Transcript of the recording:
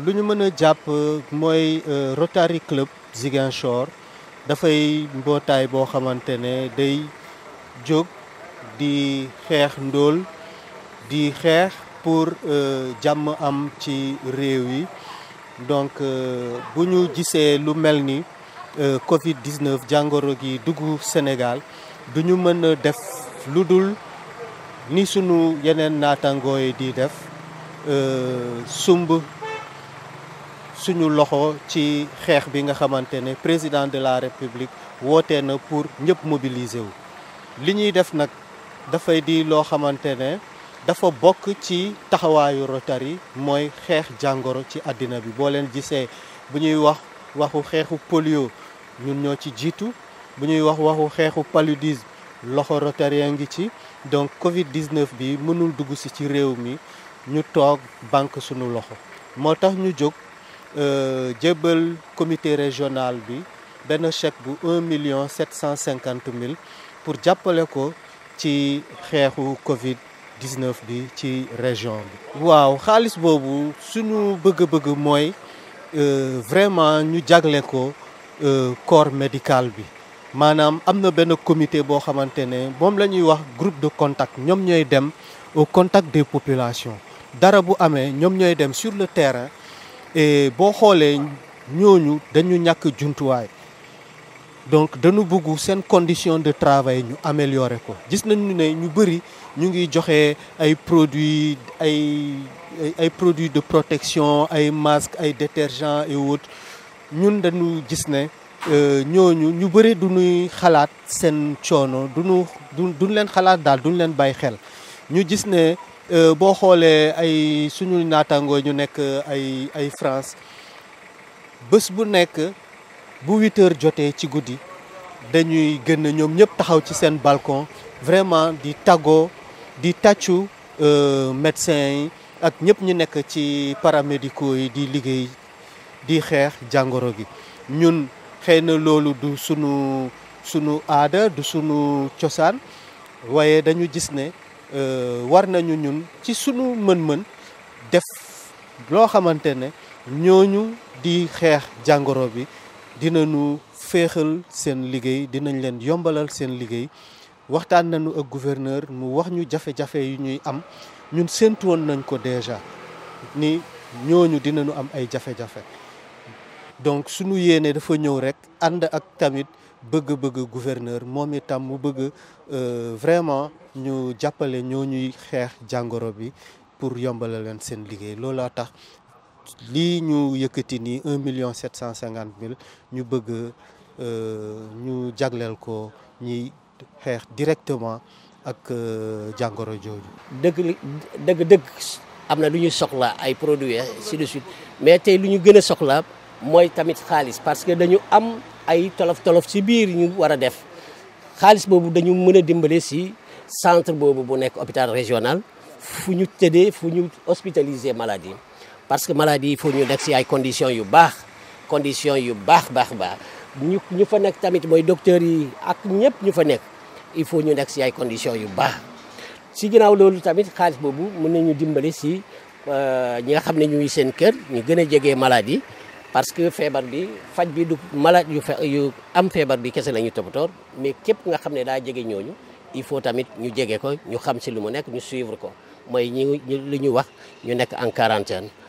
lu ñu mën a jàpp mooy Rotary Club Ziguinchor dafay mbootaay boo xamante ne day jóg di xeex ndóol di xeex pour jàmm am ci réew yi donc bu ñu gisee lu mel ni Covid 19 jàngoro gi dugg Sénégal du ñu mën a def lu dul ni sunu yeneen naataangoo yi di def sumb suñu loxo ci xeex bi nga xamante ne président de la république wootee na pour ñëpp mobiliser wu. li ñuy def nag dafay di loo xamante ne dafa bokk ci taxawaayu Rotary mooy xeex jàngoro ci àddina bi boo leen gisee bu ñuy wax waxu xeexu polio ñun ñoo ci jiitu bu ñuy wax waxu xeexu paludisme loxo Rotarien ngi ci donc Covid 19 bi mënul dugg si ci réew mi ñu toog banque suñu loxo moo tax ñu jóg jébbal comité régional bi benn chèque bu 1 million 750 mille pour jàppale ko ci xeexu Covid 19 bi ci région bi. waaw xaalis boobu suñu bëgg-bëgg mooy vraiment ñu jagle ko corps médical bi. maanaam am na benn comité boo xamante ne moom la ñuy wax groupe de contact ñoom ñooy dem au contact des populations dara bu amee ñoom ñooy dem sur le terrain et boo xoolee ñooñu dañu ñàkk jumtuwaay donc dañu bëgg seen condition de travail ñu améliorer ko gis nañu ne ñu bëri ñu ngi joxe ay produits ay ay produits de protection ay masques ay détergents et autres ñun dañu gis ne ñooñu ñu bëri du ñuy xalaat seen coono du ñu duñ leen xalaat daal duñ leen bàyyi xel ñu gis ne boo xoolee ay suñu naataangoo ñu nekk ay ay France bés bu nekk bu huit heures jotee ci guddi dañuy gën ñoom ñëpp taxaw ci seen balcon vraiment di tàggoo di tàccu médecins yi ak ñëpp ñu nekk ci paramédicaux yi di liggéey di xeex jàngoro gi ñun xëy na loolu du sunu sunu aada du sunu cosaan waaye dañu gis ne war nañu ñun ci sunu mën-mën def loo xamante ne ñooñu di xeex jàngoro bi dinañu féexal seen liggéey dinañ leen yombalal seen liggéey waxtaan nañu ak gouverneur mu wax ñu jafe-jafe yu ñuy am ñun séntu woon nañ ko déjà ni ñooñu dinañu am ay jafe-jafe donc sunu yéene dafa ñëw rek ànd ak tamit bëgg-bëgg gouverneur moom itam mu bëgg vraiment ñu jàppale ñoo ñuy xeex jàngoro bi pour yombala leen seen liggéey loolaa tax lii ñu yëkkati nii un million sept cent cinquante mille ñu bëgg ñu jagleel ko ñiy xeex directement ak jàngoro jooju. dëgg dëgg dëgg am na lu ñuy soxla ay produits ainsi de suite mais tey lu ñu gën a soxla mooy tamit xaalis parce que dañu am ay tolof tolof ci biir ñu war a def xaalis boobu dañu mën a dimbale si centre boobu bu nekk hôpital régional fu ñu tëddee fu ñu hospitaliser maladie parce que maladie il faut ñu nekk si ay conditions yu baax conditions yu baax baax baax ñu ñu fa nekk tamit mooy docteurs yi ak ñëpp ñu fa nekk il faut ñu nekk si ay conditions yu baax si ginnaaw loolu tamit xaalis boobu mën nañu dimbale si ñi nga xam ne ñuy seen kër ñu gën a jege maladie parce que feebar bi faj bi du malade yu yu am feebar bi kese la ñu toppatoor mais képp nga xam ne daa jege ñooñu il faut tamit ñu jege ko ñu xam si lu mu nekk ñu suivre ko mooy ñi li ñu wax ñu nekk en quarantaine